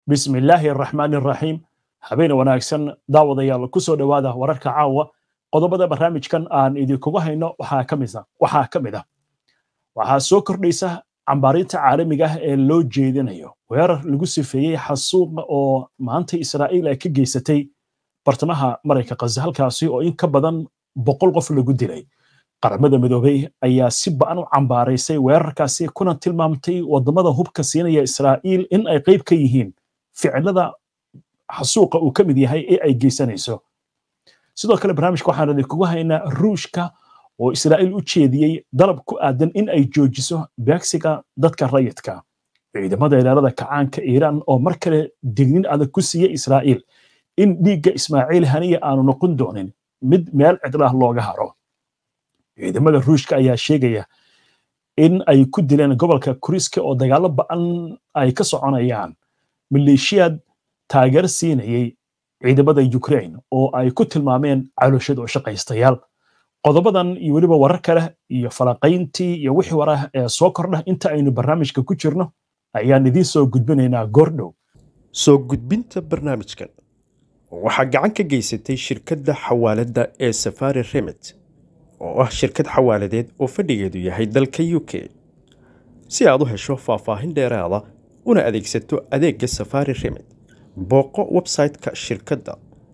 bismi illaahi araxmaani araxiim habeen wanaagsan daawadayaal ku soo dhowaada wararka caawa qodobada barnaamijkan aan idinkugu hayno waxaa ka mid ah waxaa soo kordhaysa cambaarinta caalamiga ah ee loo jeedinayo weerar lagu sifeeyey xasuuqa oo maanta israa'iil ay ka geysatay bartamaha marayka khaza halkaasi oo in ka badan boqol qof lagu dilay qaramada midoobey ayaa si ba'an u cambaaraysay weerarkaasi kuna tilmaamtay waddamada hubka siinaya israa'iil in ay qayb ka yihiin ficilada xasuuqa uu ka mid yahay ee ay geysanayso sidoo kale barnaamijka waxaan idinkugu haynaa ruushka oo israa'iil u jeediyey dalab ku aadan in ay joojiso beegsiga dadka rayidka ciidamada ilaalada kacaanka iiraan oo mar kale dignin adag ku siiya israa'iil in dhiigga ismaaciil haniya aanu noqon doonin mid meel cidlaah looga haro ciidamada ruushka ayaa sheegaya in ay ku dileen gobolka kuriska oo dagaalo ba'an ay ka soconayaan maleeshiyaad taageer siinayay ciidamada ukraine oo ay ku tilmaameen calooshada oo shaqaystayaal qodobadan iyo weliba warar kale iyo falaqayntii iyo wixii warah ee soo kordha inta aynu barnaamijka ku jirno ayaan idiin soo gudbinaynaa goordhow soo gudbinta barnaamijkan waxaa gacan ka geysatay shirkadda xawaaladda ee safari remit oo ah shirkad xawaaladeed oo fadhigeedu yahay dalka u k si aad u hesho faahfaahin dheeraada una adeegsato adeegga safari remit booqo website-ka shirkadda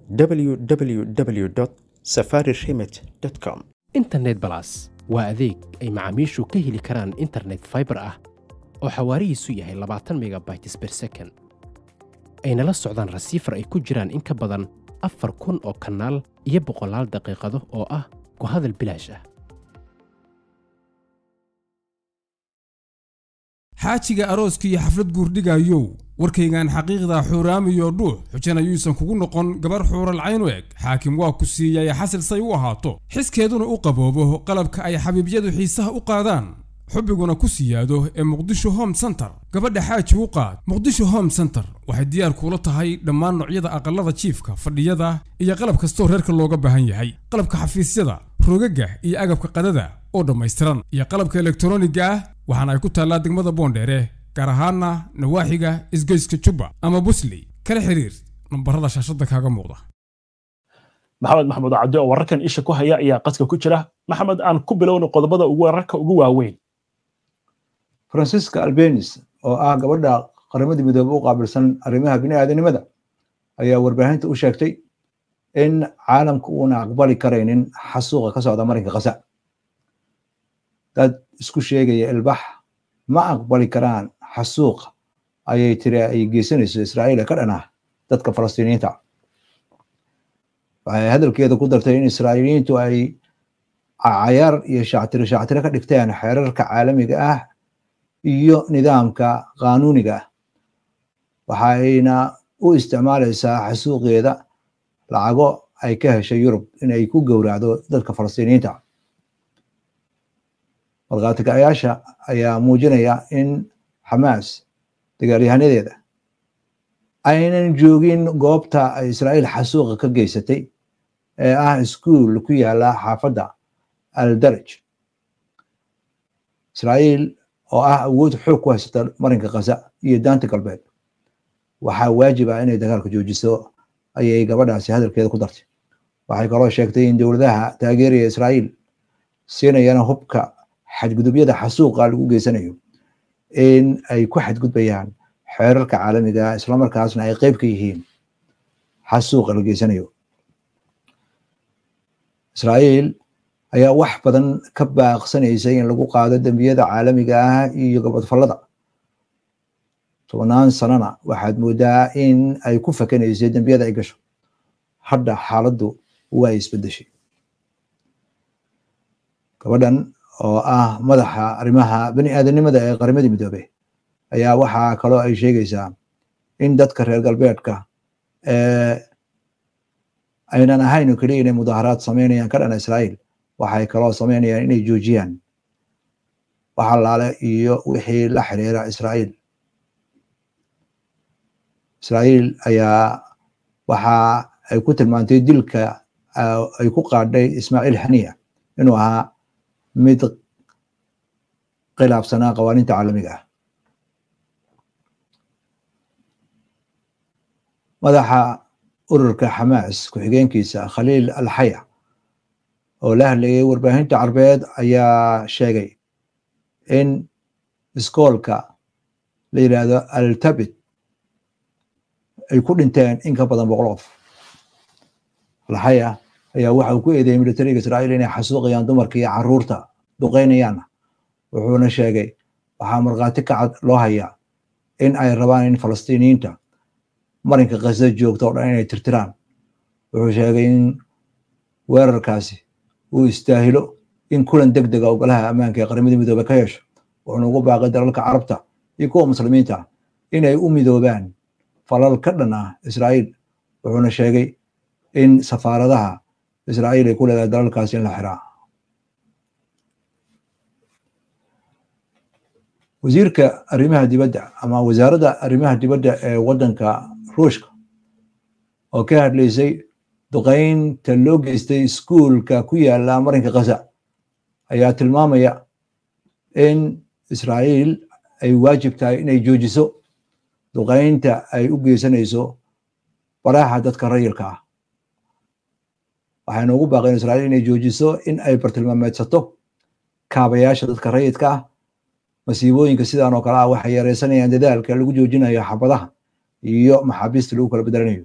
www safari remit com internet balas waa adeeg ay macaamiishu ka heli karaan internet faibar ah oo xawaarihiisu yahay labaatan megabytes ber second ayna la socdaan rasiifar ay ku jiraan in ka badan afar kun oo kanaal iyo boqolaal daqiiqado oo ah ku hadal bilaash ah xaajiga arooska iyo xaflad guurdhigayow warkaygan xaqiiqda xuuraamiyo dhuux xujana yuusan kugu noqon gabar xuuralcayn u eg xaakim waa ku siiyay xasil say u ahaato xiskeeduna u qaboobo qalabka ay xabiibyadu xiisaha u qaadaan xubbiguna ku siyaado ee muqdisho home center gabadha xaaji u qaad muqdisho home center waxay diyaar kuula tahay dhammaan noocyada aqallada jiifka fadhiyada iyo qalab kastoo reerka looga baahan yahay qalabka xafiisyada rogaga iyo agabka qadada oo dhammaystiran iyo qalabka elektroniga ah waxaana ay ku taallaa degmada boondheere gaar ahaana nawaaxiga isgoyska jubba ama busley kala xiriir nambarada shaashada kaaga muuqda maxamed maxamuud cabdi oo wararkan isha ku haya ayaa qadka ku jira maxamed aan ku bilowno qodobada wararka ugu waaweyn francisca albenis oo ah gabadha qaramadii midoobe u qaabilsan arrimaha bini'aadanimada ayaa warbaahinta u sheegtay in caalamka uuna aqbali karaynin xasuuqa ka socda marinka kasa dad isku sheegaya ilbax ma aqbali karaan xasuuqa ayay tiri ay geysanayso israa'iil ee ka dhan ah dadka falastiiniyiinta waxay hadalkeeda ku dartay in israa'iiliyiintu ay cayaar iyo shactiro shactiro ka dhigteen xeerarka caalamiga ah iyo nidaamka qaanuuniga ah waxayna u isticmaalaysaa xasuuqeeda lacago ay ka heshay yurub inay ku gowracdo dadka falastiiniyiinta markhaatikayaasha ayaa muujinaya in xamaas dagaalyahanadeeda aynan joogin goobta ay israa'iil xasuuqa ka geysatay ee ah iskuul ku yaala xaafadda aldaraj israa'iil oo ah awood xoog ku haysata marinka khaza iyo daanta galbeed waxaa waajib ah inay dagaalka joojiso ayay gabadhaasi hadalkeeda ku dartay waxay kaloo sheegtay in dowladaha taageeraya israa'iil siinayana hubka xadgudubyada xasuuqa lagu geysanayo in ay ku xadgudbayaan xeerarka caalamiga islamarkaasna ay qeyb ka yihiin xasuuqa la geysanayo israa'iil ayaa wax badan ka baaqsanaysay in lagu qaado dembiyada caalamiga ah iyo gobodfallada tobnaan sanana waxaad moodaa in ay ku fakanaysay dembiyada ay gasho hadda xaaladdu waa isbedeshay gabadhan oo ah madaxa arrimaha bani aadanimada ee qaramadii midoobe ayaa waxaa kaloo ay sheegaysaa in dadka reer galbeedka aynan ahayn oo keliya inay mudaharaad sameynayaan ka dhana israa'iil waxay kaloo sameynayaan inay joojiyaan wax allaale iyo wixii la xiriira israa'iil israa'iil ayaa waxa ay ku tilmaantay dilka ay ku qaadhay ismaaciil haniya inuu ahaa mid khilaafsanaa qawaaniinta caalamiga ah madaxa ururka xamaas ku-xigeenkiisa khaliil alxaya oo la hadlayay warbaahinta carbeed ayaa sheegay in iskoolka la yidhaahdo altabit ay ku dhinteen in ka badan boqol qof alxaya ayaa waxa uu ku eedeeyey militariga israa'iil inay xasuuqayaan dumarka iyo caruurta duqeynayaanna wuxuuna sheegay waxaa markhaati ka cad loo hayaa in ay rabaan in falastiiniyiinta marinka khaza joogta oo dhan inay tirtiraan wuxuu sheegay in weerarkaasi uu istaahilo in kulan deg dega ogolaha ammaanka ee qaramada midoobe ka yeesho wuxuuna ugu baaqay dalalka carabta iyo kuwa muslimiinta inay u midoobaan falal ka dhan ah israa'iil wuxuuna sheegay in safaaradaha israa'iil ay ku leedahay dalalkaasi in la xiraa wasiirka arrimaha dibadda ama wasaaradda arrimaha dibadda ee waddanka ruushka oo ka hadlaysay duqeynta loo geystay iskuulka ku yaala marinka khaza ayaa tilmaamaya in israa'iil ay waajib tahay inay joojiso duqeynta ay u geysanayso baraha dadka rayilka ah waxayna ugu baaqeen israa'iil inay joojiso in ay bartilmaameedsato kaabayaasha dadka rayidka ah masiibooyinka sidan oo kale ah waxay yareysanayaan dadaalka lagu joojinayo xabadaha iyo maxaabiista lagu kala bedelanayo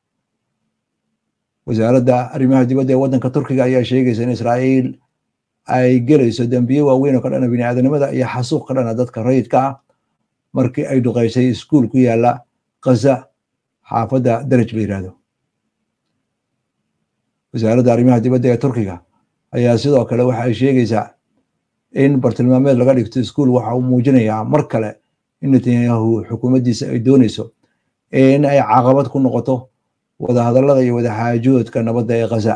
wasaaradda arrimaha dibadda ee waddanka turkiga ayaa sheegaysa in israa'iil ay gelayso dembiye waaweyn oo ka dhana biniaadanimada iyo xasuuq ka dhana dadka rayidka ah markii ay duqeysay iskuul ku yaala khaza xaafadda daraj la yirahdo wasaaradda arrimaha dibadda ee turkiga ayaa sidoo kale waxa ay sheegaysaa in bartilmaameed laga dhigto iskuul waxa uu muujinayaa mar kale in netanyahu xukuumaddiisa ay doonayso in ay caqabad ku noqoto wadahadallada iyo wadaxaajoodka nabadda ee khaza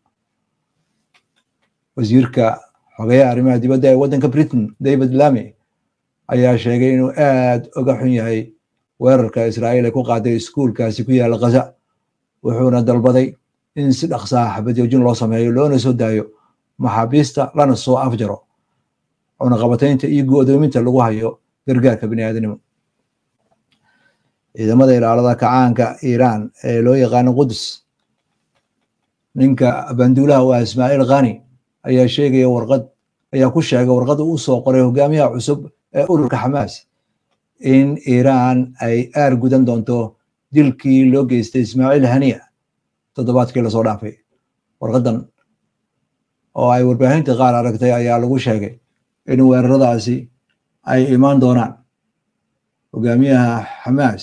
wasiirka xogeyaha arrimaha dibadda ee waddanka britain david lamy ayaa sheegay inuu aad uga xun yahay weerarka israa'iil ay ku qaaday iskuulkaasi ku yaala khaza wuxuuna dalbaday in si dhaqsaa xabadjoojin loo sameeyo loona soo daayo maxaabiista lana soo afjaro cunaqabataynta iyo go'doominta lagu hayo gargaarka biniaadanimo ciidamada ilaalada kacaanka iiraan ee loo yaqaano qudus ninka banduulaha waa ismaaciil khani ayaa sheegaya warqad ayaa ku sheegay warqad uu soo qoray hogaamiyaha cusub ee ururka xamaas in iiraan ay aar gudan doonto dilkii loo geystay ismaaciil haniya toddobaadkii lasoo dhaafay warqadan oo ay warbaahinta qaar aragtay ayaa lagu sheegay in weeraradaasi ay imaan doonaan hogaamiyaha xamaas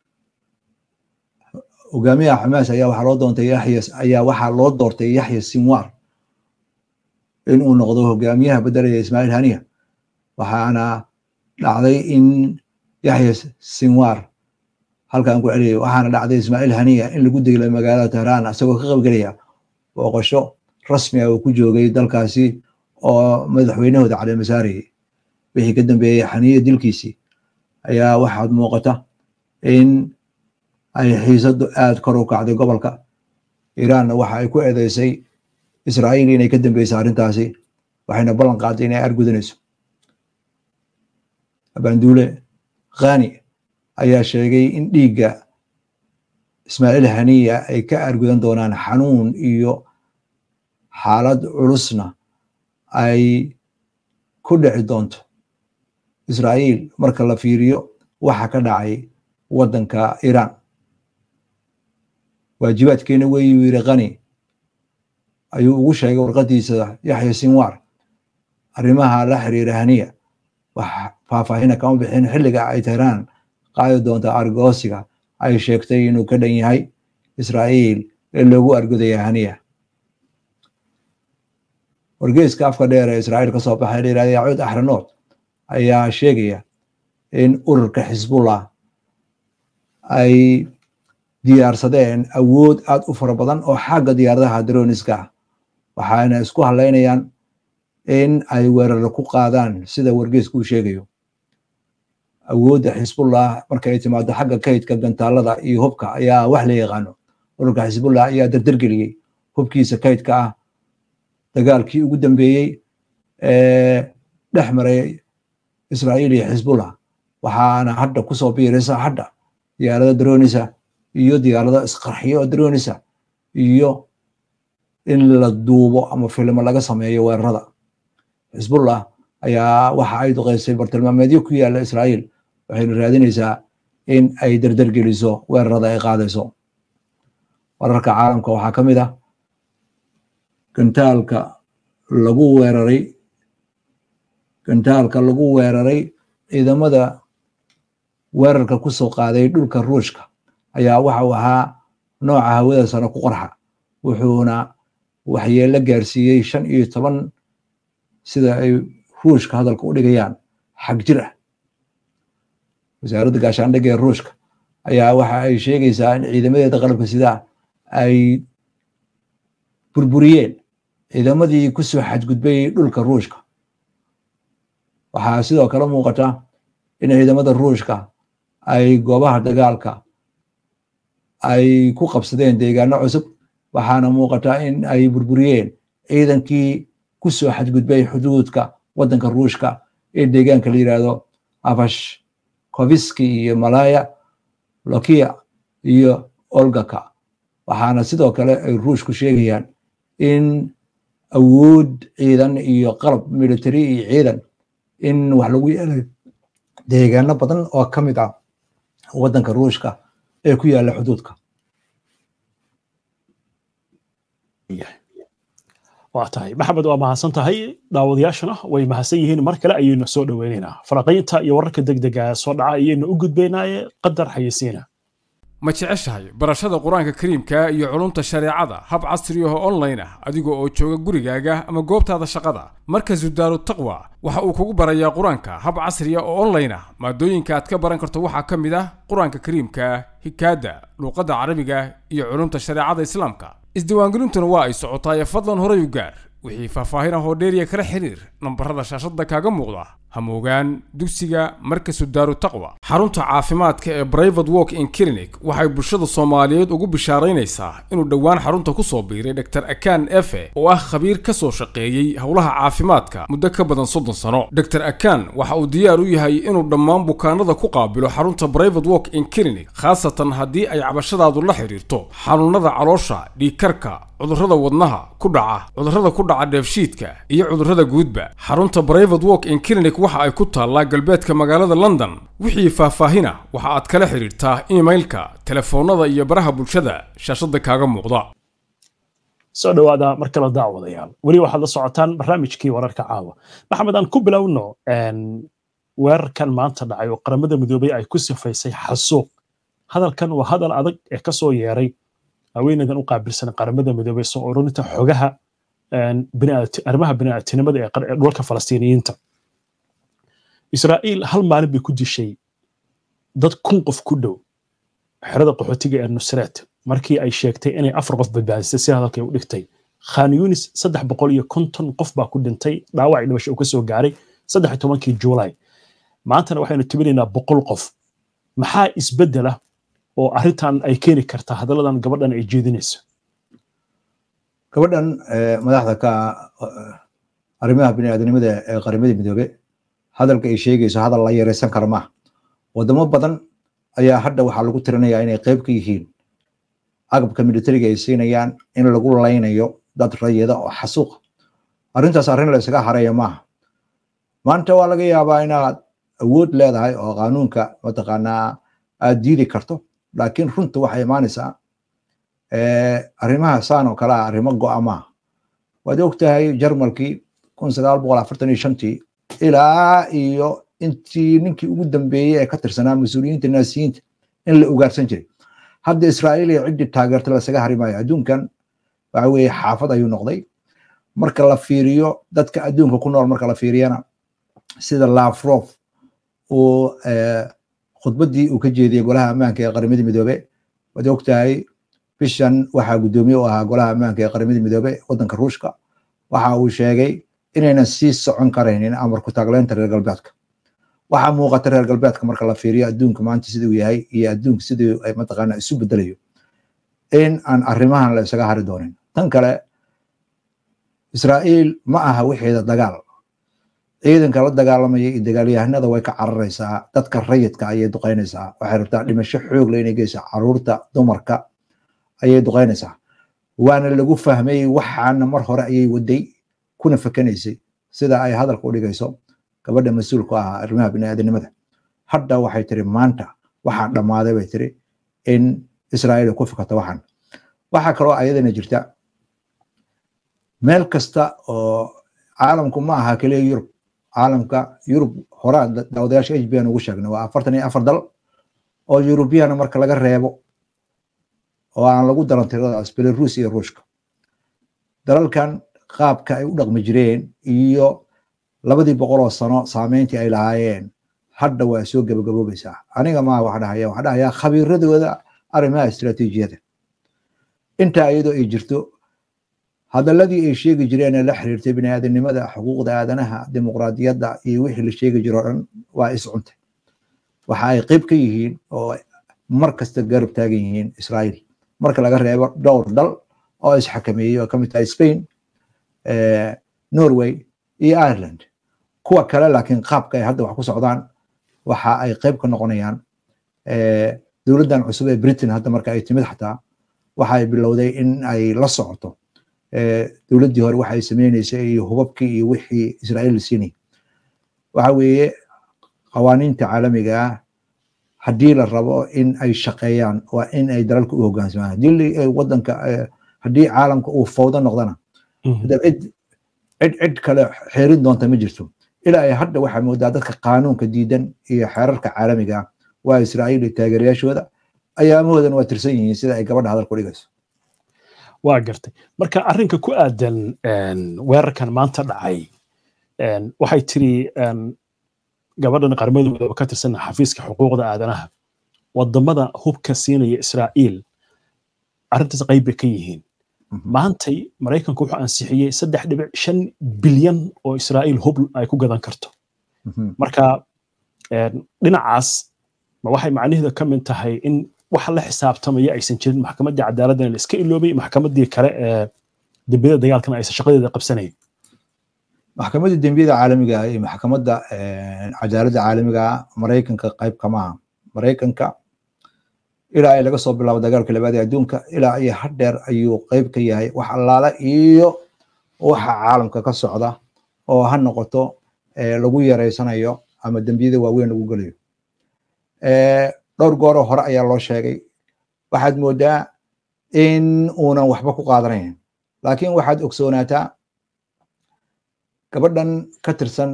hogaamiyaha xamaas ayaa waxaa loo doontay yaxya ayaa waxaa loo doortay yaxya sinwar in uu noqdo hogaamiyaha bedelaya ismaaciil haniya waxaana dhacday in yaxya sinwar halkaan ku celiyay waxaana dhacday ismaaciil haniya in lagu deglay magaalada tehraan isagoo ka qaybgelaya booqasho rasmi ah uu ku joogay dalkaasi oo madaxweynahooda cali masaari wixii ka dambeeyey xaniya dilkiisii ayaa waxaad muuqata in ay xiisadu aad kor u kacday gobolka iiraanna waxa ay ku eedeysay israa'iil inay ka dambeysay arrintaasi waxayna ballan qaaday inay argudanayso abanduule khani ayaa sheegay in dhiigga ismaaciil haniya ay ka argudan doonaan xanuun iyo xaalad culusna ay ku dhici doonto israa'iil marka la fiiriyo waxa ka dhacay waddanka iiraan waajibaadkeena weeyuu yiri khani ayuu ugu sheegay warqadiisa yaxya sinwar arrimaha la xiriira haniya wax faahfaahina kama bixin xilliga ay tehraan qaadi doonta argoosiga ay sheegtay inuu ka dhan yahay israa'iil ee loogu argudaya haniya wargeyska afka dheer ee israa'iil ka soo baxay la yirahda yacuud axranood ayaa sheegaya in ururka xisbullah ay diyaarsadeen awood aad u fara badan oo xagga diyaaradaha droniska ah waxaana isku halaynayaan in ay weeraro ku qaadaan sida wargeysku uu sheegayo awoodda xisbullah marka ay timaado xagga kaydka gantaalada iyo hubka ayaa wax la yaqaano ururka xisbullah ayaa dardargeliyey hubkiisa kaydka ah dagaalkii ugu dambeeyey ee dhex maray israa'iil iyo xisbullah waxaana hadda kusoo biiraysa hadda diyaarada dronisa iyo diyaarado isqarxiyo oo dronisa iyo in la duubo ama filmo laga sameeyo weerarada xisbullah ayaa waxa ay duqeysay bartilmaameedyo ku yaala israa'iil waxayna raadinaysaa in ay dardargeliso weerarada ay qaadayso wararka caalamka waxaa ka mid ah gantaalka lagu weeraray gantaalka lagu weeraray ciidamada weerarka ku soo qaaday dhulka ruushka ayaa waxa uu ahaa nooca hawada sare ku qarxa wuxuuna waxyeelo gaarsiiyey shan iyo toban sida ay ruushka hadalka u dhigayaan xag jir ah wasaaradda gaashaandhigga ee ruushka ayaa waxa ay sheegaysaa in ciidamadeeda qalabka sidaa ay burburiyeen ciidamadii ku soo xadgudbay dhulka ruushka waxaa sidoo kale muuqata in ciidamada ruushka ay goobaha dagaalka ay ku qabsadeen deegaano cusub waxaana muuqata in ay burburiyeen ciidankii ku soo xadgudbay xuduudka waddanka ruushka ee deegaanka la yidhaahdo abash koviski iyo malaya lokia iyo olgaka waxaana sidoo kale ay ruushku sheegayaan in awood ciidan iyo qalab military iyo ciidan in wax lagu yeelay deegaano badan oo ka mid ah waddanka ruushka ee ku yaalla xuduudka waa tahay maxamed waa mahadsan tahay daawadayaashana way mahadsan yihiin mar kale ayaynu soo dhoweynaynaa faraqaynta iyo wararka degdega soo dhaca ayaynu u gudbaynaaye qadar xayeysiina ma jeceshahay barashada qur-aanka kariimka iyo culumta shareecada hab casri ah oo online ah adiga oo jooga gurigaaga ama goobtaada shaqada markazu daaru taqwa waxa uu kugu barayaa qur-aanka hab casri ah oo online ah maadooyinka aad ka baran karto waxaa ka mid ah qur-aanka kariimka hikaada luuqadda carabiga iyo culumta shareecada islaamka isdiiwaangelintuna waa ay socotaa ee fadlan horay u gaar wixii faahfaahin ah oo dheeriya kala xiriir nambarada shaashadda kaaga muuqda hamoogaan dugsiga markasu daaru taqwa xarunta caafimaadka ee brivate walk in clinic waxay bulshada soomaaliyeed ugu bishaaraynaysaa inuu dhowaan xarunta ku soo biiray dr akan efe oo ah khabiir ka soo shaqeeyey howlaha caafimaadka muddo ka badan soddon sano dr akan waxa uu diyaar u yahay inuu dhammaan bukaanada ku qaabilo xarunta brivate walk in clinic khaasatan haddii ay cabashadaadu la xidhiirto xanuunada caloosha dhiigkarka cudurrada wadnaha ku dhaca cudurrada ku dhaca dheefshiidka iyo cudurrada guudba xarunta brivate walk in clinic waxa ay ku taallaa galbeedka magaalada london wixii faahfaahina waxa aad kala xidhiirtaa imailka telefoonnada iyo baraha bulshada shaashadda kaaga muuqda soo dhowaada mar kale daawadayaal weli waxaad la socotaan barnaamijkii wararka caawa maxamed aan ku bilowno weerarkan maanta dhacay oo qaramada midoobay ay ku sifaysay xasuuq hadalkan waa hadal adag ee ka soo yeeray haweeneydan u qaabilsan qaramada midoobay soo ururinta xogaha arrimaha bini'aatinimada ee dhulka falastiiniyiinta israa'iil hal maalin bay ku dishay dad kun qof ku dhow xerada qaxootiga ee nusreet markii ay sheegtay inay afar qof badbaadisay si hadalkay u dhigtay khan yunis saddex boqol iyo konton qof baa ku dhintay dhaawac dhimasho uu ka soo gaaray saddex iyo tobankii juulaay maantana waxaynu tibinaynaa boqol qof maxaa isbeddela oo arrintan ay keeni kartaa hadalladan gabadhan ay jeedinayso gabadhan madaxda ka arrimaha biniaadanimada ee qaramada midoobe hadalka ay sheegayso hadal la yareysan kara maaha wadamo badan ayaa hadda waxaa lagu tirinayaa inay qayb ka yihiin agabka militariga ay siinayaan in lagu laynayo dad rayida oo xasuuqa arrintaas arrin la isaga haraya maaha maanta waa laga yaabaa inaad awood leedahay oo qaanuunka mataqaanaa aad diidi karto laakiin runta waxay imaanaysaa arrimaha saan oo kale ah arrimo go'a maaha waad og tahay jarmalkii kun sagaal boqol afartan iyo shantii ilaa iyo intii ninkii ugu dambeeyey ee ka tirsanaa mas-uuliyiinta naasiyiinta in la ugaarsan jiray hadda israa'iil iyo ciddii taageerta lasaga hari maayo adduunkan waxa weeye xaafad ayuu noqday marka la fiiriyo dadka adduunka ku nool marka la fiiriyana sida lafrof uu khudbaddii uu ka jeediyey golaha ammaanka ee qaramada midoobe waad og tahay bishan waxaa guddoomiye u ahaa golaha ammaanka ee qaramada midoobe waddanka ruushka waxa uu sheegay inaynan sii socon karaynin amarku taagleynta reer galbeedka waxaa muuqata reer galbeedka marka la fiiriyo adduunka maanta siduu yahay iyo adduunka siduu mataqaana isu bedelayo in aan arrimahan la isaga hari doonin tan kale israa'iil ma aha wixeeda dagaal ciidanka la dagaalamaya iyo dagaalyahanada way ka cararaysaa dadka rayidka ayay duqaynaysaa waxay rabtaa dhimasho xoog le inay geysaa caruurta dumarka ayay duqaynaysaa waana lagu fahmay waxaana mar hore ayay waday kuna fakanaysay sida ay hadalka u dhigayso gabadha mas-uulka ah arrimaha biniaadanimada hadda waxay tiri maanta waxaa dhammaaday bay tiri in israa'iil ku fikato waxan waxaa kaloo ayadana jirta meel kasta oo caalamku ma aha keliya yurub caalamka yurub horaa daawadayaasha h b n ugu sheegnay waa afartan iyo afar dal oo yurubiyana marka laga reebo oo aan lagu daran tiradaas belarus iyo ruushka dalalkan qaabka ay u dhaqmi jireen iyo labadii boqol oo sano saameyntii ay lahaayeen hadda waa soo gabagaboobaysaa aniga maa wax dhahaya wax dhahayaa khabiiradooda arrimaha istiraatiijiyada intaa iyadoo ay jirto hadaladii ay sheegi jireen ee la xiriirtay biniaadanimada xuquuqda aadanaha dimuqraadiyadda iyo wixii la sheegi jiro dhan waa iscuntay waxa ay qayb ka yihiin oo mar kasta garab taagan yihiin israa'iil marka laga reebo dhowr dal oo isxakameeyey oo kamid tahay spain norway iyo ireland kuwa kale laakiin qaabka ay hadda wax ku socdaan waxa ay qayb ka noqonayaan dowladdan cusub ee britain hadda marka ay timid xataa waxa ay bilowday in ay la socoto dowladdii hore waxa ay sameyneysay iyo hubabkii iyo wixii israa'iil la siinay waxa weeye qawaaniinta caalamiga ah haddii la rabo in ay shaqeeyaan waa in ay dalalka u hoggaansamaan haddii wadanka haddii caalamka uu fawdo noqdana cid cid cid kale xeerin doonta ma jirto ilaa ay hadda waxaa moodaa dadka qaanuunka diidan iyo xeerarka caalamiga ah waa israa'iil iyo taageerayaashooda ayaamahoodan waa tirsan yihiin sida ay gabadha hadal ku dhigayso waa gartay marka arrinka ku aadan weerarkan maanta dhacay waxay tiri gabadhan qarmadooda ka tirsan xafiiska xuquuqda aadanaha wadamada hubka siinaya israa'iil arrintaas qayb bay ka yihiin maantay maraykanku wuxuu ansixiyey saddex dhibic shan bilyan oo israa'iil hub ay ku gadan karto marka dhinacaas ma waxay macnaheedu ka mid tahay in wax la xisaabtamaya aysan jirin maxkamaddii cadaaladana la iska iloobay maxkamaddii kale ee dembiyada dagaalkana aysan shaqadeeda qabsanayn maxkamadda dembiyada caalamiga ah iyo maxkamadda cadaaladda caalamiga ah maraykanka qayb kama aha maraykanka ilaa ay laga soo bilaabo dagaalka labaad ee adduunka ilaa iyo hadheer ayuu qayb ka yahay wax allaala iyo waxa caalamka ka socda oo ha noqoto lagu yareysanayo ama dembiyada waaweyn lagu gelayo dhowr gooroo hore ayaa loo sheegay waxaad moodaa in uunan waxba ku qaadanayn laakiin waxaad ogsoonaataa gabadhan ka tirsan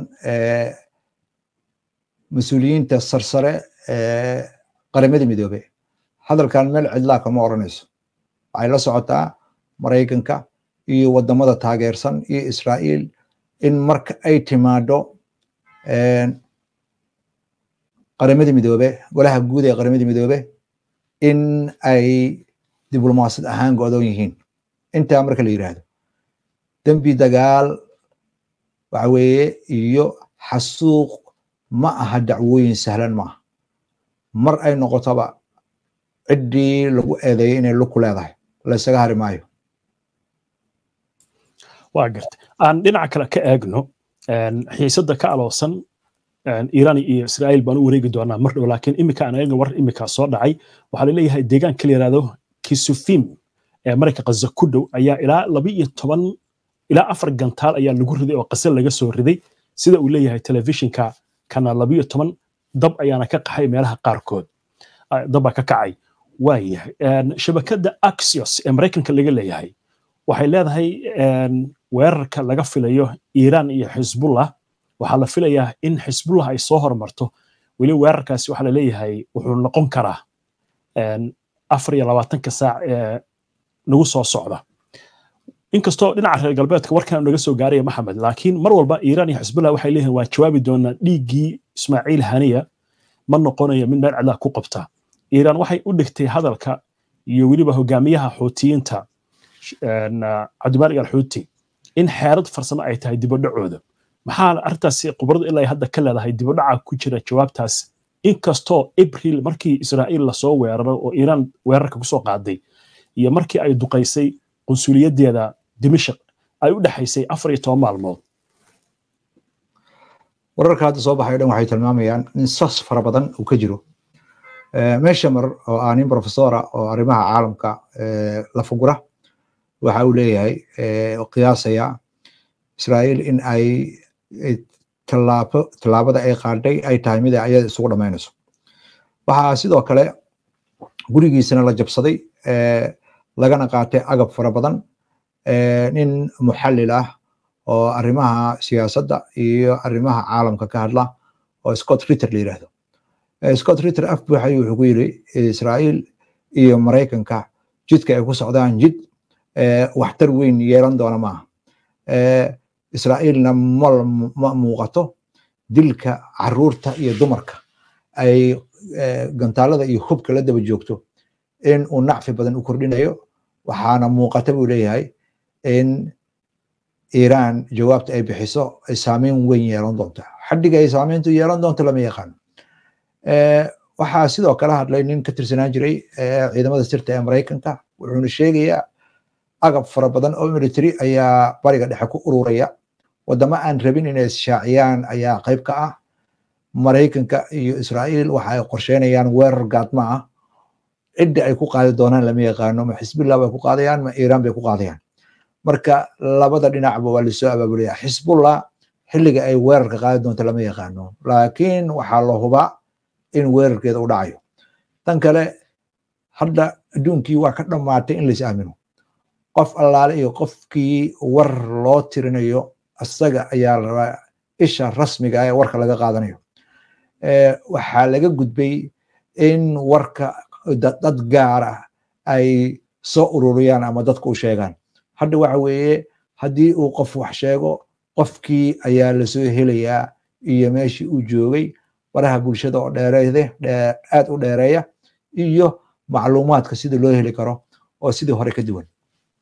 mas-uuliyiinta sarsare ee qaramada midoobe hadalkan meel cidlaa kama odhanayso waxay la socotaa maraykanka iyo wadamada taageersan iyo israa'iil in marka ay timaado qaramada midoobe golaha guud ee qaramada midoobe in ay diblomaasad ahaan go-doon yihiin intaa marka la yidhaahdo dembi dagaal waxa weeye iyo xasuuq ma aha dacwooyin sahlan maaha mar ay noqotoba ciddii lagu eedeeyay inay lug ku leedahay laysaga hari maayo waa gartay aan dhinaca kale ka eegno xiisadda ka aloosan iiraan iyo israa'iil baan u wareegi doonaa mar dhow laakiin imika aan eegno war imika soo dhacay waxaa laleeyahay deegaanka la yidhahdo kisufim ee marayka qaza ku dhow ayaa ilaa laba iyo toban ilaa afar gantaal ayaa lagu riday oo qase laga soo riday sida uu leeyahay telefishinka kana laba iyo toban dab ayaana ka qaxay meelaha qaarkood dabbaa ka kacay waayahay shabakadda axios ee maraykanka laga leeyahay waxay leedahay weerarka laga filayo iiraan iyo xisbullah waxaa la filayaa in xisbullah ay soo hormarto weli weerarkaasi waxaa laleeyahay wuxuu noqon karaa afar iyo labaatanka saac ee nagu soo socda inkastoo dhinaca reer galbeedka warkan naga soo gaaraya maxamed laakiin mar walba iiraan iyo xisbullah waxay leeyihin waan jawaabi doonaa dhiiggii ismaaciil haniya ma noqonayo mid meel cidlaa ku qabta iiraan waxay u dhigtay hadalka iyo weliba hogaamiyaha xuutiyiinta cabdimaalig alxuuti in xeerad farsamo ay tahay dibadhacooda maxaa arrintaasi khubaradu ilaa hadda ka leedahay dibadhaca ku jira jawaabtaas inkastoo abril markii israa'iil lasoo weeraro oo iiraan weerarka kusoo qaaday iyo markii ay duqaysay qunsuliyadeeda dimashq ay u dhexaysay afar iyo toban maalmood wararka hadda soo baxay o dhan waxay tilmaamayaan in sas fara badan uu ka jiro meshamer oo ah nin professora oo arrimaha caalamka la fugura waxa uu leeyahay qiyaasaya israa'iil in ay tallaabo tallaabada ay qaadhay ay tahay mid ay ayada isugu dhammaynayso waxaa sidoo kale gurigiisana la jabsaday lagana qaatay agab fara badan nin muxallil ah oo arrimaha siyaasadda iyo arrimaha caalamka ka hadla oo scott ritter la yidhaahdo scott ritter af buuxay wuxuu ku yidhi israa'iil iyo maraykanka jidka ay ku socdaan jid waxtar weyn yeelan doona maaha israa'iilna ma muuqato dilka caruurta iyo dumarka ay gantaalada iyo hubka la daba joogto in uu nacfi badan u kordhinayo waxaana muuqata buu leeyahay in iiraan jawaabta ay bixiso ay saameyn weyn yeelan doonto xaddiga ay saameyntu yeelan doonto lama yaqaan waxaa sidoo kale hadlay nin ka tirsanaan jiray ciidamada sirta ee maraykanka wuxuuna sheegayaa agab fara badan oo military ayaa bariga dhexe ku ururaya wadamo aan rabin inay ishaaciyaan ayaa qayb ka ah maraykanka iyo israa'iil waxa ay qorsheynayaan weerar gaadma ah cidda ay ku qaadi doonaan lama yaqaano ma xisbullah bay ku qaadayaan ma iiraan bay ku qaadayaan marka labada dhinacba waa lasoo abaabulaya xisbullah xilliga ay weerarka qaadi doonto lama yaqaano laakiin waxaa la hubaa in weerarkeeda u dhacayo tan kale hadda adduunkii waa ka dhammaatay in lais aamino qof allaale iyo qofkii war loo tirinayo isaga ayaa la rabaa isha rasmiga ee warka laga qaadanayo waxaa laga gudbay in warka dad gaar ah ay soo ururiyaan ama dadka u sheegaan hadda waxa weeye haddii uu qof wax sheego qofkii ayaa lasoo helayaa iyo meeshii uu joogay baraha bulshada oo dheereede aad u dheereeya iyo macluumaadka sida loo heli karo oo sidii hore ka duwan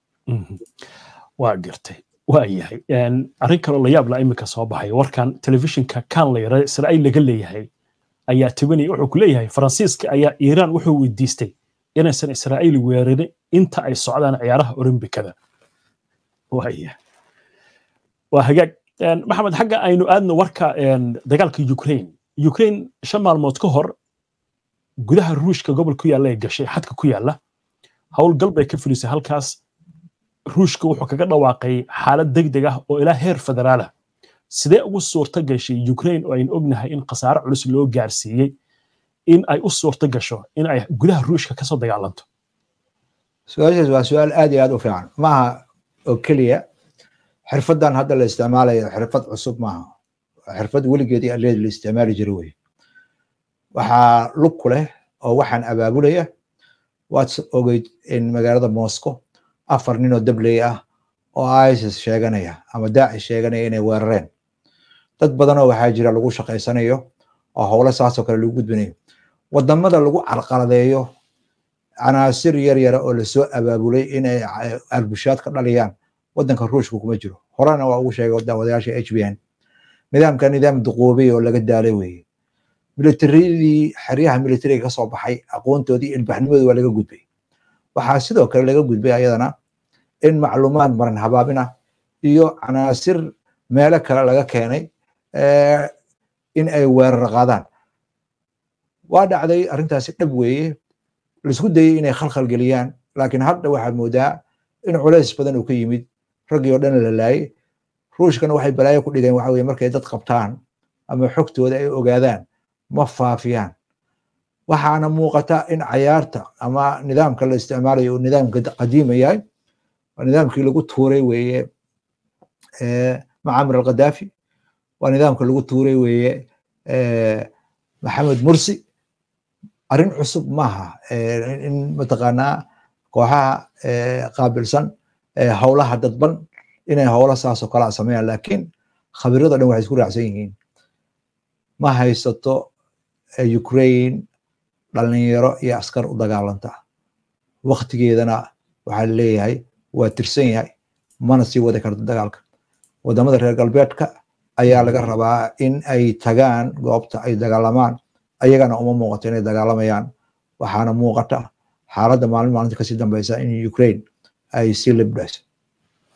waa gartay waa yahay arrin kaloo la yaab la iminka soo baxay warkan telefishinka kan la yara israa'iil laga leeyahay ayaa tibinaya wuxuu ku leeyahay faransiiska ayaa iiraan wuxuu weydiistay inaysan israa'iil weerarin inta ay socdaan ciyaaraha olombikada waaya waa hagaag maxamed xagga aynu aadno warka dagaalka ukraine ukraine shan maalmood ka hor gudaha ruushka gobol ku yaalla ee gashay xadka ku yaalla howlgal bay ka fulisay halkaas ruushka wuxuu kaga dhawaaqay xaalad degdeg ah oo ilaa heer federaal ah sidee ugu suurto gashay ukraine oo aynu ognahay in khasaare culus loo gaarsiiyey in ay u suurto gasho in ay gudaha ruushka kasoo dagaalanto su-aashaas waa su-aal aad iyo aad u fiican maaha oo keliya xirfadan hadda la isticmaalayo xirfad cusub maaha xirfad weligeedii aleed la isticmaali jira wey waxaa lug ku leh oo waxaan abaabulaya waad ogeyd in magaalada moscow afar nin oo dabley ah oo isis sheeganaya ama daacish sheeganaya inay weerareen dad badanoo waxaa jira lagu shaqaysanayo oo howlo saasoo kale lagu gudbinayo wadamada lagu carqaladeeyo canaasir yar yara oo lasoo abaabulay inay albushaad ka dhaliyaan wadanka ruushka kuma jiro horena waa ugu sheegay wadayaasha h b n nidaamka nidaam duqoobay oo laga daalay weeye militaridii xeryaha militariga kasoo baxay aqoontoodii ilbaxnimadii waa laga gudbay waxaa sidoo kale laga gudbay ayadana in macluumaad maran habaabina iyo canaasir meelo kale laga keenay in ay weerar qaadaan waa dhacday arrintaasi dhab weeye laisku dayey inay khalkhal geliyaan laakiin hadda waxaad moodaa in culays badan uu ka yimid raggii oo dhan la laayay ruushkana waxay balaayo ku dhigeen waxa weye markay dad qabtaan ama xogtooda ay ogaadaan ma faafiyaan waxaana muuqata in cayaarta ama nidaamka la isticmaalayo uu nidaamka qadiima yahay waa nidaamkii lagu tuuray weeye macamir alqadaafi waa nidaamka lagu tuuray weeye maxamed mursi arrin cusub maaha in mataqaanaa kooxaha qaabilsan howlaha dadban inay howla saasoo kale a sameeyaan laakiin khabirado dhan waxay isku raacsan yihiin ma haysato ukraine dhalinyaro iyo askar u dagaalanta waktigeedana waxaa leeyahay waa tirsan yahay mana sii wadi karto dagaalka wadamada reer galbeedka ayaa laga rabaa in ay tagaan goobta ay dagaalamaan ayagana uma muuqato inay dagaalamayaan waxaana muuqata xaaladda maalin maalinta kasii dambeysa in ukraine ay sii libdhayso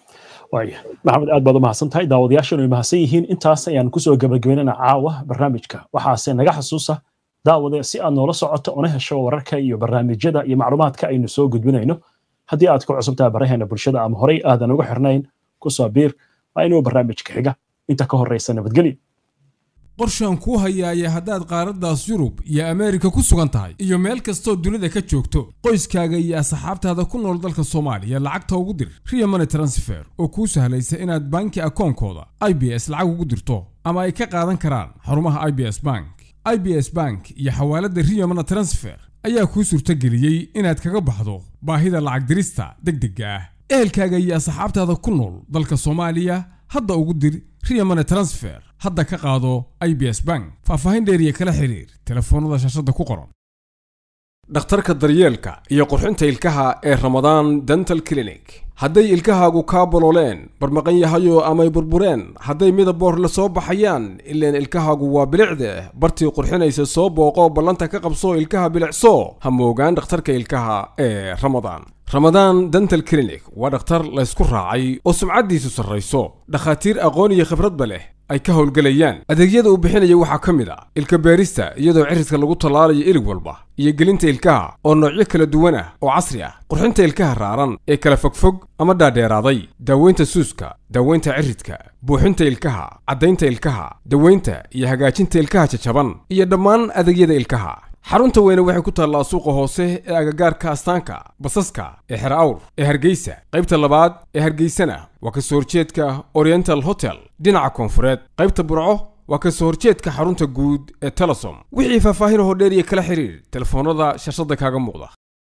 waaya maxamed aad baad u mahadsan tahay daawadayaashanu ay mahadsan yihiin intaas ayaan kusoo gabagabeynana caawa barnaamijka waxaase naga xasuusa daawade si aad noola socoto una hesho wararka iyo barnaamijyada iyo macluumaadka aynu soo gudbinayno haddii aad ku cusubtahay baraheena bulshada ama horey aadan uga xirnayn kusoo biir waa inuu barnaamijka xiga inta ka horreysa nabadgelyo qorshaan kuu hayaaya haddaad qaaraddaas yurub iyo ameerika ku sugan tahay iyo meel kastoo dunida ka joogto qoyskaaga iyo asxaabtaada ku nool dalka soomaaliya lacagta ugu dir riya money transfer oo kuu sahlaysa inaad banki akoonkooda i b s lacag ugu dirto ama ay ka qaadan karaan xarumaha i b s bank i b s bank iyo xawaaladda riya money transfer ayaa kuu suurtageliyey inaad kaga baxdo baahida lacag dirista deg degga ah ehelkaaga iyo asxaabtaada ku nool dalka soomaaliya hadda ugu dir riya money transfer hadda ka qaado i b s bank faahfaahin dheeriya kala xiriir telefoonnada shaashadda ku qoran dhakhtarka daryeelka iyo qurxinta ilkaha ee ramadaan dental clinic hadday ilkahaagu kaa bolooleen barmaqan yahayo amay burbureen hadday midaboor la soo baxayaan ileen ilkahaagu waa bilicde bartii qurxinaysa soo booqo ballanta ka qabso ilkaha bilicso ha moogaan dhakhtarka ilkaha ee ramadaan ramadaan dental clinic waa dhakhtar laysku raacay oo sumcaddiisu sarrayso dhakhaatiir aqoon iyo khibradba leh ay ka howlgelayaan adeegyada uu bixinaya waxaa ka mid a ilka beerista iyadoo cirridka lagu tallaalayo ilig walba iyo gelinta ilkaha oo noocyo kala duwan ah oo casri ah qurxinta ilkaha raaran ee kala fogfog ama dhaadheeraaday daaweynta suuska daaweynta ciridka buuxinta ilkaha caddaynta ilkaha daweynta iyo hagaajinta ilkaha jajaban iyo dhammaan adeegyada ilkaha xarunta weyne waxay ku taallaa suuqa hoose ee agagaarka astaanka basaska ee xer awr ee hargeysa qaybta labaad ee hargeysana waa ka soo horjeedka oriental hotel dhinaca koonfureed qaybta burco waa ka soo horjeedka xarunta guud ee telesom wixii faahfaahin hoo dheer iyo kala xiriir telefoonnada shashada kaaga muuqda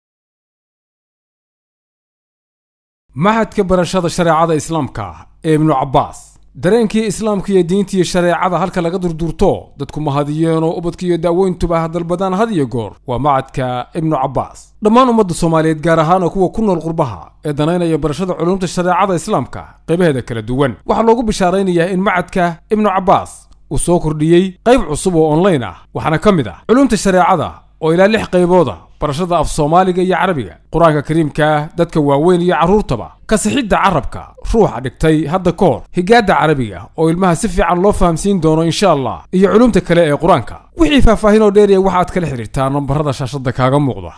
maxadka barashada shareecada islaamka ee ibnu cabbaas dareenkii islaamka iyo diinta iyo shareecada halka laga durdurto dadku mahadiyeenoo ubadka iyo daaweyntuba hadalbadaan had iyo goor waa macadka ibnu cabbaas dhammaan ummadda soomaaliyeed gaar ahaana kuwa ku nool qurbaha ee danaynaya barashada culumta shareecada islaamka qaybaheeda kala duwan waxaa loogu bishaaraynayaa in macadka ibnu cabbaas uu soo kordhiyey qayb cusub oo online ah waxaana ka mid ah culumta shareecada oo ilaa lix qaybooda barashada af soomaaliga iyo carabiga qur-aanka kariimka dadka waaweyn iyo carruurtaba kasixidda carabka ruuxa dhigtay hadda ka hor higaadda carabiga oo ilmaha si fiican loo fahamsiin doono insha allah iyo culumta kale ee qur-aanka wixii faahfaahin oo dheeriya waxaad kala xidhiirtaa nambarada shaashadda kaaga muuqda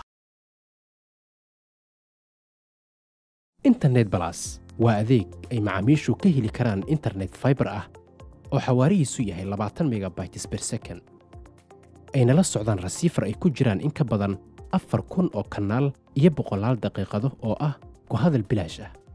internet balas waa adeeg ay macaamiishu ka heli karaan internet fiber ah oo xawaarihiisu yahay labaatan megabytes per second ayna la socdaan rasiifar ay ku jiraan in ka badan afar kun oo kanaal iyo boqolaal daqiiqado oo ah ku hadal bilaash ah